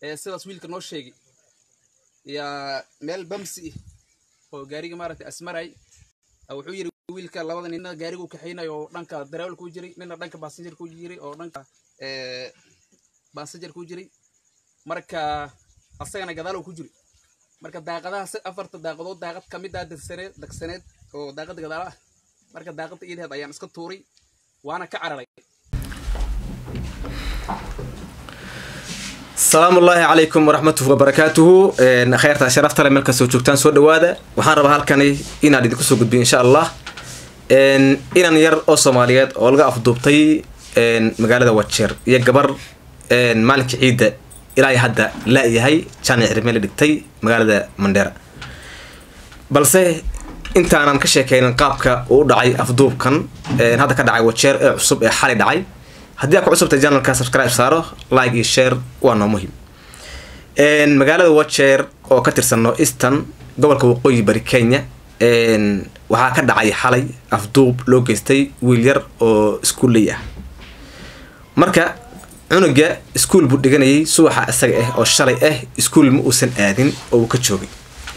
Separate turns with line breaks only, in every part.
ee sidaas wiilka noo sheegay yaa meel bamsi ah oo gaariga maaragtay asmaray wuxuu yiri wiilka labada nina gaarigu kaxaynayo oo dhanka darawal ku jiray nina dhanka passenger ku jiray oo dhanka passenger ku jiray marka asagana gadaal ku jiray marka daaqadaha afarta daaqadood daaqad ka mid ah dagsaneed dagsaneed oo daaqada gadaala ah marka daaqada iidaheed ayaan iska tuuray waana ka cararay
asalaamu ullaahi calaykum waraxmatuhi wabarakaatuhu kheyrta sharafta le meel kastoo joogtaan soo dhawaada waxaan rabaa halkani inaan idinku soo gudbiyo insha allah inan yar oo soomaaliyeed oo laga afduubtay magaalada wajeer iyo gabar maalinka ciidda ilaa hadda la-yahay jaamic cirmeel dhigtay magaalada mandheera balse intaanan ka sheekeynin qaabka uu u dhacay afduubkan hadda ka dhacay wajeer ee cusub ee xali dhacay haddii aad ku cusubtay janalka subscribe saaro like iyo share waa noo muhiim magaalada wajeer oo ka tirsan no eastern gobolka waqooyi bari kenya waxaa ka dhacay xalay afduub loo geystay wiil yar oo iskuulley ah marka cunuga iskuul buu dhiganayay subaxa isaga ah oo shalay ah iskuul ma uusan aadin oo uu ka joogay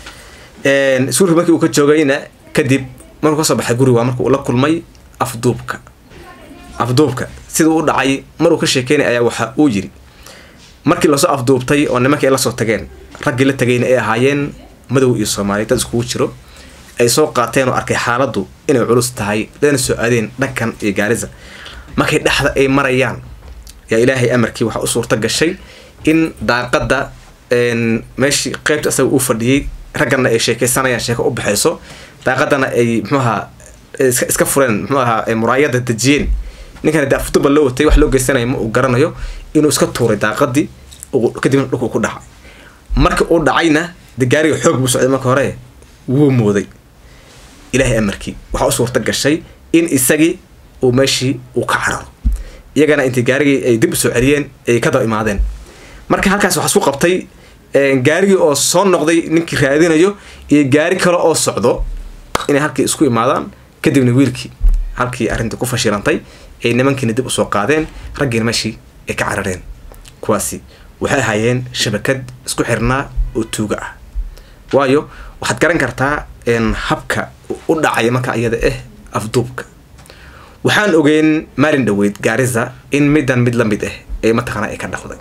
iskuulka markii uu ka joogayna kadib markuu kasoo baxay guriga waa marka uu la kulmay afduubka afduubka sida u dhacay maruu ka sheekeynay ayaa waxa uu yiri markii lasoo afduubtay oo nimankii ay lasoo tageen raggii la tagayna ay ahaayeen madow iyo soomaaliya dad iskugu jiro ay soo qaateen oo arkay xaaladdu inay culus tahay dana soo aadeen dhankan iyo gaarisa markay dhexda ay marayaan yaa ilaahay amarkii waxaa u suurta gashay in daaqada meeshii qeybta isaga uu fadhiyey raggana ay sheekeysanayaan sheeko u baxayso daaqadana ay mxuaha iska fureen mxuu ahaa muraayada dejiyeen ninkan de afduba loo watay wax loo geysanayo ma uu garanayo inuu iska tuuray daaqadii kadibna dhulku ku dhacay marka uu dhacayna de gaariga xoog buu socday marka hore wuu mooday ilaahay amarkii waxaa u suurta gashay in isagii uu meeshii uu ka cararo iyagana intii gaarigii ay dib usoo celiyeen ay ka daba imaadeen marka halkaas waxaa isku qabtay gaarigii oo soo noqday ninkii raadinayo iyo gaari kale oo socdo inay halkii isku imaadaan kadibna wiilkii halkii arrintii ku fashilantay ay nimankiina dib usoo qaadeen raggiina meeshii ay ka carareen kuwaasi waxay ahaayeen shabakad isku xirnaa oo tuuga ah waayo waxaad garan kartaa habka u dhacaya marka iyada ah afduubka waxaan ogeyn maalin dhaweyd gaarisa in middan mid la mid ah ee mataqaana ay ka dhaqday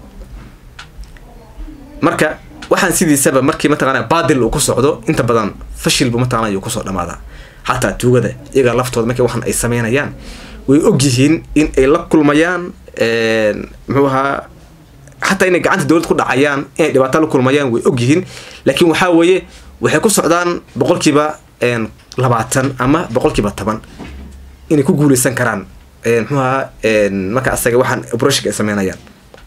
marka waxaan sidiisaba markii mataqaana baadil uu ku socdo inta badan fashilbu mataqana ayuu kusoo dhamaadaa xataa tuugada iyaga laftooda markii waxan ay sameynayaan way og yihiin in ay la kulmayaan muxuu ahaa xataa inay gacanta dowlad ku dhacayaan inay dhibaato la kulmayaan way og yihiin laakiin waxaa weeye waxay ku socdaan boqolkiiba labaatan ama boqolkiiba toban inay ku guuleysan karaan muxuu ahaa marka asaga waxaan obroshinka ay sameynayaan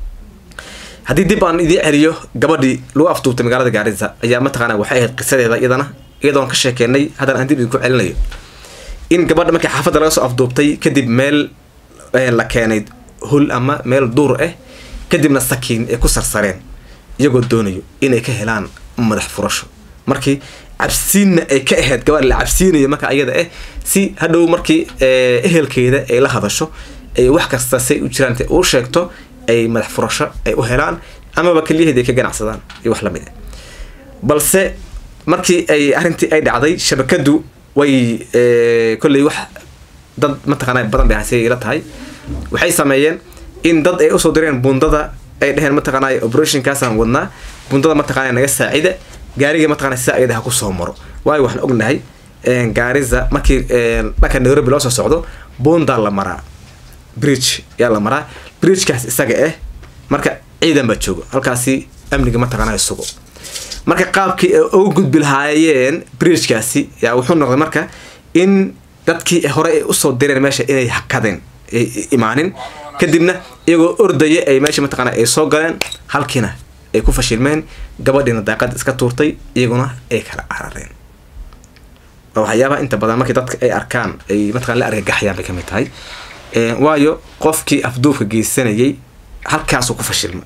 haddii dib aan idiin celiyo gabadhii lagu afduubtay magaalada gaarisa ayaa mataqaana waxay ahayd qisadeeda iyadana iyadoon ka sheekeynay haddana aan dib idinku celinayo in gabadha markii xaafadda laga soo afduubtay kadib meel la keenay hul ama meel duur ah kadibna sakiin ay ku sarsareen iyagoo doonayo inay ka helaan madax furasho markii cabsiinna ay ka ahayd gabadha la cabsiinayo marka iyada ah si hadhow markii ehelkeeda ay la hadasho ay wax kasta say u jiraan uu sheegto ay madax furasho ay u helaan amaba keliyaheedi ay ka ganacsadaan iyo wax lamid ah balse markii ay arrintii ay dhacday shabakadu way kolley wax dad mataqaana badan bay hase ila tahay waxay sameeyeen in dad ay usoo direen bundada ay dheheen mataqaana operationkaasaan wadnaa bundada mataqaana naga saacida gaariga mataqana sida ayada ha kusoo maro waayo waxaan ognahay gaarisa markii dhanka nairobi loo soo socdo bundaa la maraa bridge yaa la maraa bridgekaas isaga ah marka ciidan baa joogo halkaasi amniga mataqaana sugo marka qaabkii ay uga gudbi lahaayeen bridgekaasi yaa wuxuu noqday marka in dadkii hore ay usoo direen meesha inay hakadeen ay imaanin kadibna iyagoo ordaya ay meesha mataqaana ay soo galeen halkiina ay ku fashilmeen gabadhiina daaqada iska tuurtay iyaguna ay kala carareen waa waxyaabaha inta badan markii dadka ay arkaan ay mataqana la argagaxayaan bay kamid tahay waayo qofkii afduubka geysanayay halkaasuu ku fashilmay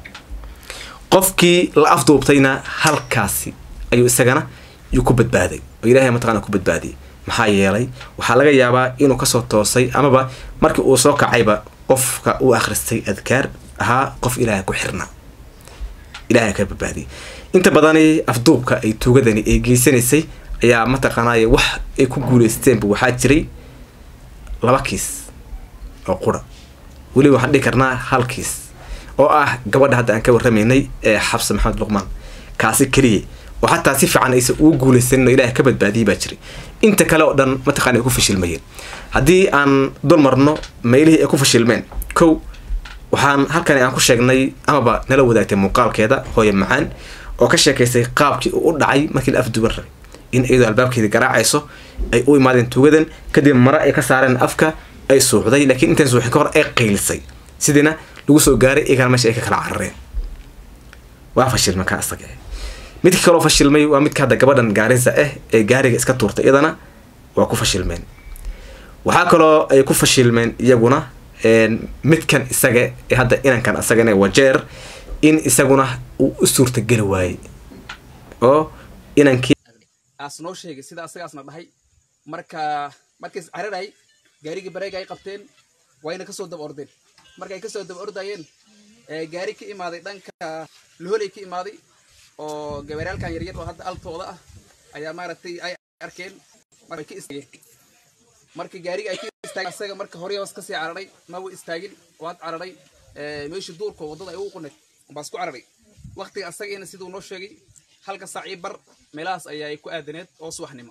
qofkii la afduubtayna halkaasi ayuu isagana yuu ku badbaaday oo ilaahay mataqana ku badbaadiyay maxaa yeelay waxaa laga yaabaa inuu kasoo toosay amaba markii uu soo kacayba qofka uu akhristay adkaar ahaa qof ilaahay ku xirnaa ilaahay ka badbaadiyay inta badani afduubka ay tuugadani ay geysanaysay ayaa mataqaanaaye wax ay ku guuleysteenba waxaa jiray laba kiis oo qura weliba waxaan dhihi karnaa hal kiis oo ah gabadha hadda aan ka warramaynay ee xabse maxamed luqmaan kaasi keliya oo xataa si fiican aysan ugu guuleysanin oo ilaahay ka badbaadiyay baa jiray inta kale oo dhan mataqana ay ku fashilmayeen haddii aan dul marno meelihii ay ku fashilmeen kow waxaan halkani aan ku sheegnay amaba nala wadaagtay muuqaalkeeda hooye macaan oo ka sheekaysay qaabkii uu u dhacay markii la afduuban rabay in iyadoo albaabkeeda garaacayso ay u imaadeen tuugadan kadib mare ay ka saareen afka ay suuxday laakiin intaan suuxin ka hor ay qaylisay sidiina lagu soo gaaray iyagana meesha ay ka kala carareen waa fashilma ka asaga midka kaloo fashilmay waa midka hadda gabadhan gaarisa ah ee gaariga iska tuurtay iyadana waa ku fashilmeen waxaa kaloo ay ku fashilmeen iyaguna midkan isaga ee hadda inankan isagana wajeer in isaguna uu u suurtageli waayey oo inankii
aas noo sheegay sida asagaasna dhahay marka markays cararay gaarigii bareega ay qabteen wayna kasoo daba ordeen markay kasoo daba ordayeen gaari ka imaaday dhanka loholey ka imaaday oo gabaryaalkan yaryar oo hadda altooda ah ayaa maaragtay ay arkeen markay ka istaageen marka gaariga ay ka istaageen asaga marka hore hoos kasii cararay maba istaagin waad cararay meeshii duurka waddada ay ugu quneed baas ku cararay waqtiga asagana siduu noo sheegay halka saacii bar meelahaas ayaa ku aadaneed oo subaxnimo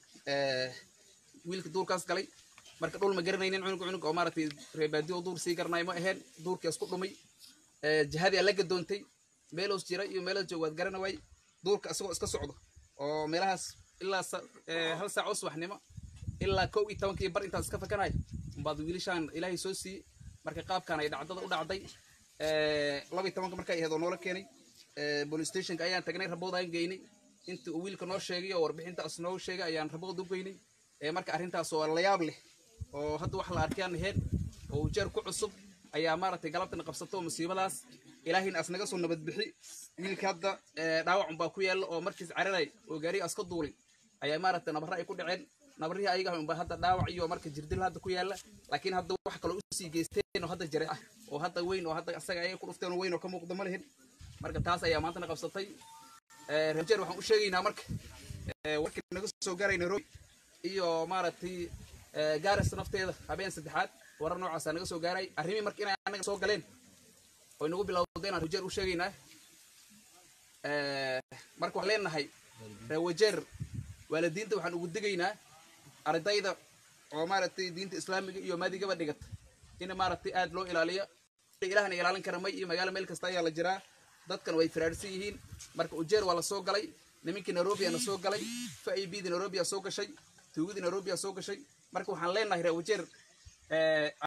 wiilka duurkaas galay marka dhul ma garanaynin cunug cunug oo maaragtay reebaadiyo duur sii garanayo ma aheen duurkaas ku dhumay jihadii la gadoontay meeloos jira iyo meeloos joog waad garana waay duurka isagoo iska socdo oo meelahaas ilaa hal saac oo subaxnimo ilaa kow iyo tobankii bar intaas iska fakanay baad wiilishaan ilaahay soo siiyey marka qaabkan ay dhacdada u dhacday laba iyo tobanka markay ahayd oo noola keenay police stationka ayaan tagnay rabood aan geynay intii uu wiilka noo sheegay oo warbixintaas noo sheegay ayaan rabood u geynay marka arrintaas oo la yaab leh oo hadda wax la arkayaan ahayn oo ujeer ku cusub ayaa maaragtay galabtana qabsato musiibadaas ilaahayna as naga soo nabad bixi wiilka hadda dhaawac unbaa ku yaalla oo markiis cararay oo gaariga aska duulay ayaa maaragtay nabarra ay ku dhaceen nabarrihii ayaga unbaa hadda dhaawac iyo marka jirdil hadda ku yaalla laakiin hadda wax kaloo usii geysteen oo hadda jare ah oo hadda weyn oo hadda asaga ayay ku dhufteen oo weyn oo ka muuqda ma lihin marka taas ayaa maantana qabsatay rajeer waxaan u sheegaynaa marka warkii naga soo gaaray nairobi iyo maaragtay gaaris nafteeda habeen saddexaad warar noocaasaa naga soo gaaray arrimii marka inay anaga soo galeen oy nagu bilowdeen aan rajeer u sheegaynaa marka waxaan leenahay reewajeer waalidiinta waxaan ugu digaynaa ardayda oo maaragtay diinta islaamiga iyo maadigaba dhigata in maaragtay aad loo ilaaliyo ilahana ilaalin kara may iyo magaalo meel kasta ayaa la jiraa dadkan way firaarsan yihiin marka ujeer waa la soo galay nimankii nairobi na soo galay faibdi nairobi soo gashay tuugadii nairobi soo gashay marka waxaan leenahay reer ujeer